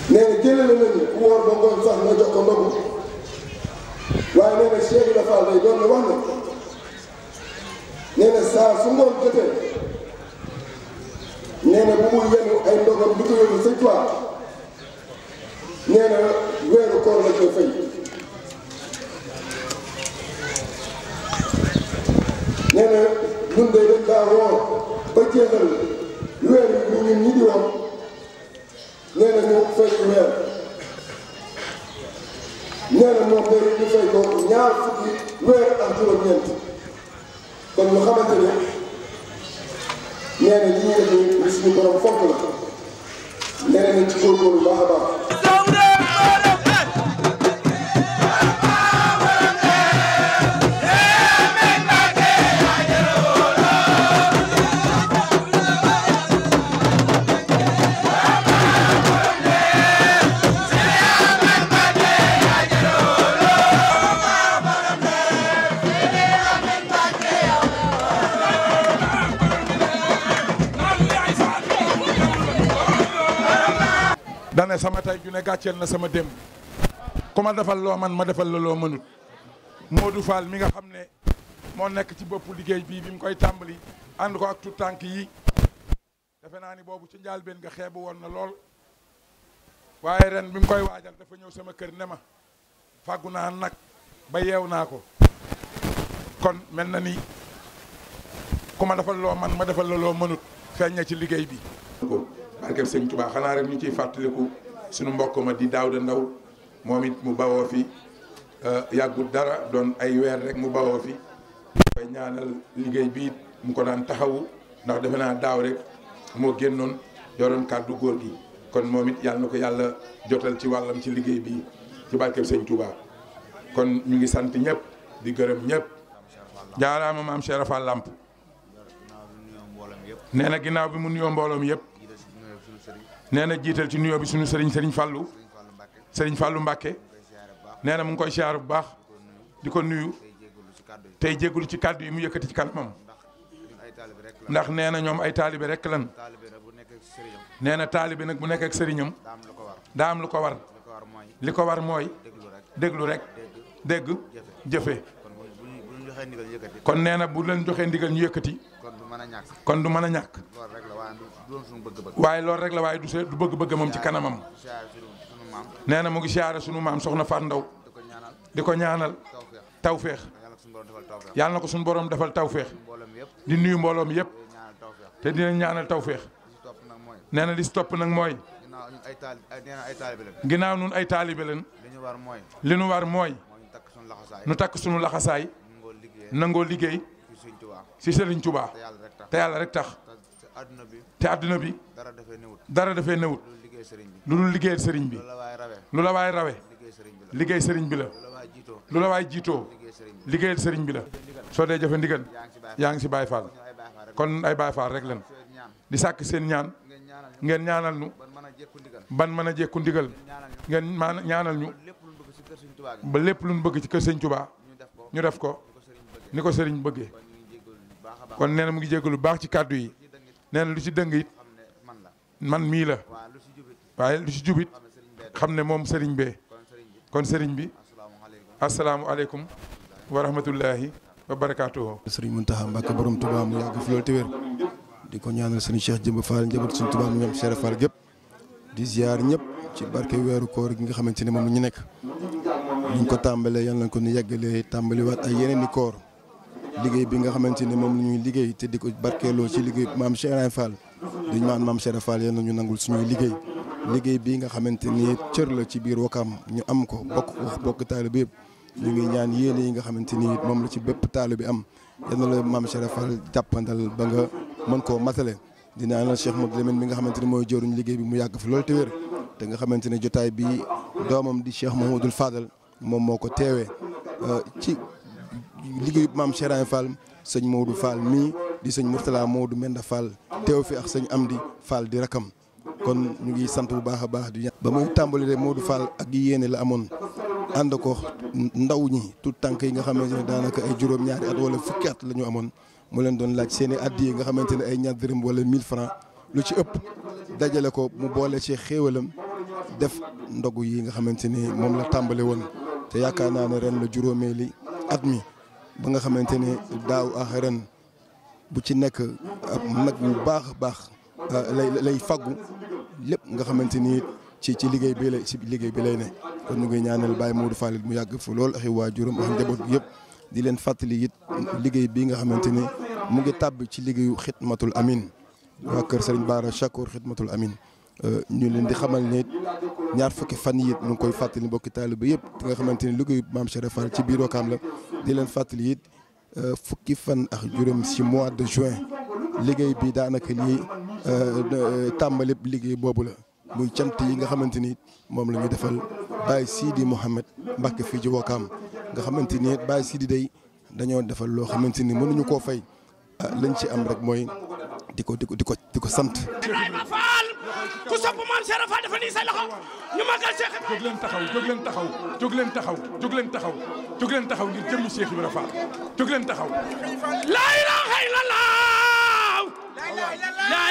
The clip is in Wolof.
nee na jëlale nañu ku woor ba ngoon sax nga jox ko ndogu waaye nee na Cheikh Ibra Fall day doon na wax ne nee na saa su ngoon jotee nee na bu muy yenu ay ndogam di ko yóbbu sëñ Tuubaa nee na weeru koor la koy fay nee na ñun de dañ daa woor ba jeexal weer yi ñun ñi di woor nee na ñu fay weer nee na moom day ñu fay ko ñaar fukki weer ak juróom-ñeent kon ñu xamante ne nee na li ñuy def ni suñu borom fonk la nee na nañ ci góorgóorlu baax a baax. dane sama tay ju ne gàcceel na sama démb ku ma defal loo man ma defal la loo mënut Modou Fall mi nga xam ne moo nekk ci boppu liggéey bii bi mu koy tàmbali ànd ko ak tout tànk yi defe naa ni boobu ci njaalbeen nga xeebu woon na lool waaye ren bi mu koy waajal dafa ñëw sama kër ne ma fàggu naa nag ba yeew naa ko kon mel na ni ku ma defal loo man ma defal la loo mënut feeñ na ci liggéey bi ko barkeb sëñ Tuubaa xanaa rek ñu ciy fàttaliku suñu mbokk ma di Daawda Ndaw moom it mu bawoo fi yàggul dara doon ay weer rek mu bawoo fi koy ñaanal liggéey bi mu ko daan taxawu ndax defe naa daaw rek moo génnoon yoroon kàddu góor gi kon moom it yàlla na ko yàlla jotal ci wàllam ci liggéey bi ci barkeb sëñ Tuubaa kon ñu ngi sant ñëpp di gërëm ñëpp jaaraama maam Cheikh Fall Lamp nee na ginnaaw bi mu nuyoo mbooloom yëpp nee na jiital ci nuyoo bi suñu sëriñ sëriñ Fallou sëriñ Fallou Mbacke nee na mu ngi koy siyaar bu baax di ko nuyu tey jégalu ci kàddu yi mu yëkkati ci kanamam ndax nee na ñoom ay taalibe rek lan nee na taalibe nag bu nekk ak sëriñam daa am lu ko war li ko war mooy déglu rek dégg jëfe kon nee na bu leen joxee ndigal ñu yëkkati kon du mën a ñàkk waaye loolu rek la waaye du see du bëgg-bëgg moom ci kanamam nee na mu ngi siyaare sunu maam soxna Faat Ndaw di ko ñaanal tawféex yàlla na ko suñu borom defal tawféex di nuyu mbooloom yëpp te dina ñaanal tawféex nee na li si topp nag mooy ginnaaw nun ay taalibe leen li nu war mooy nu takk sunu laxasaay nangoo liggéey si Sëriñ Tuubaa te yàlla rek tax te àdduna bi dara dafee newut lu dul liggéeyal sëriñ bi lu la waay rawe liggéey sëriñ bi la lu la waay jiitoo liggéeyal sëriñ bi la soo dee jëfe ndigal yaa ngi si Baay Faal kon ay Baay Faal rek lan di sàkk seen ñaan ngeen ñaanal ñu ban mën a jekku ndigal ngeen maa ñaanal ñu ba lépp lu ñu bëgg ci kër sëñ Tuubaa ñu def ko ni ko sëriñ bëggee kon nee na mu ngi jéggalu baax ci kàddu yi nee na lu ci dëng it man mii la waaye lu ci jubit xam ne moom sëriñ bee kon sëriñ bi asalaamualeykum wa rahmatullahi wa barakaatuhu. sëriñ Mountakha Mbacké borom Touba mu yàgg fi loolu te wér di ko ñaanal sëriñ Cheikh Jëmb Fall njaboot suñu Touba mu ñoom Cheikh Fall gépp di ziar ñëpp ci barke weeru koor gi nga xamante ne moom la ñu nekk ñu ko tàmbalee yal nañ ko ni yeggalee tàmbaliwaat ay yeneen i koor liggéey bi nga xamante ne moom la ñuy liggéey te di ko barkeeloo ci liggéey maam Cheikh Ibrahima Fall duñu maan maam Cheikh Fall yal na ñu nangul suñuy liggéey liggéey bi nga xamante ni cër la ci biir Wakaam ñu am ko bokk ko bokk taalibe yëpp ñu ngi ñaan yéene yi nga xamante ni moom la ci bépp taalibe bi am yal na la maam Cheikh Fall jàppandal ba nga mën koo matale di ñaanal Cheikh Modou Lamine mi nga xamante ni mooy jëruñ liggéey bi mu yàgg fi loolu te wér te nga xamante ne jotaay bi doomam di Cheikh Mahamadul Fadal moom moo ko teewee ci liggéeyu maam Cheikh Ibrahima Fall sëñ Maodo Fall mii di sëñ Mourtala Maodo Menda Fall teew fi ak sëñ Amdi Fall di rakam kon ñu ngi sant bu baax a baax di ba muy tàmbali de Maodo Fall ak yéene la amoon ànd ko ndaw ñi tout tànk yi nga xamante ne daanaka ay juróom-ñaari at wala fukki at la ñu amoon mu leen doon laaj seen i addi yi nga xamante ne ay ñaar dërëm wala 1000 francs lu ci ëpp dajale ko mu boole ci xéewalam def ndogu yi nga xamante ni moom la tàmbale woon te yaakaar naa ne ren la juróomeeli at mi ba nga xamante ni daaw ak ren bu ci nekk nag bu baax a baax lay lay faggu lépp nga xamante ni ci ci liggéey bi lay ci liggéey bi lay ne kon ñu ngi ñaanal Baye Modou Fall mu yàgg fa lool ak i waajuram ak njaboot bi yëpp di leen fàttali it liggéey bii nga xamante ni mu ngi tàbb ci liggéeyu xidmatul amin waa kër Serigne Bara Chakour xidmatul amin ñu leen di xamal ne ñaar fukki fan yi it ñu ngi koy fàttali mbokki taaliba yëpp di nga xamante ni liggéeyu maam Cheikh Fall ci biir Wakaam la di leen fàttali it fukki fan ak juróom si mois de juin liggéey bi daanaka lii tàmbali liggéey boobu la muy cant yi nga xamante ni moom la ñu defal Baye Sidi Mouhamed Mbacke fii ci Wakaam nga xamante ni Baye Sidi day dañoo defal loo xamante ni mënuñu koo fay lañ ci am rek mooy di ko di ko di ko di ko sant. Ibrahima Fall ku sopp maam Cheikh Fall dafa nii say loxo ñu magal Cheikh jóg leen taxaw jóg leen taxaw jóg leen taxaw jóg leen taxaw jóg leen taxaw ngir jëmmi Cheikh Ibrahima Fall jóg leen taxaw. la ilaha illallah la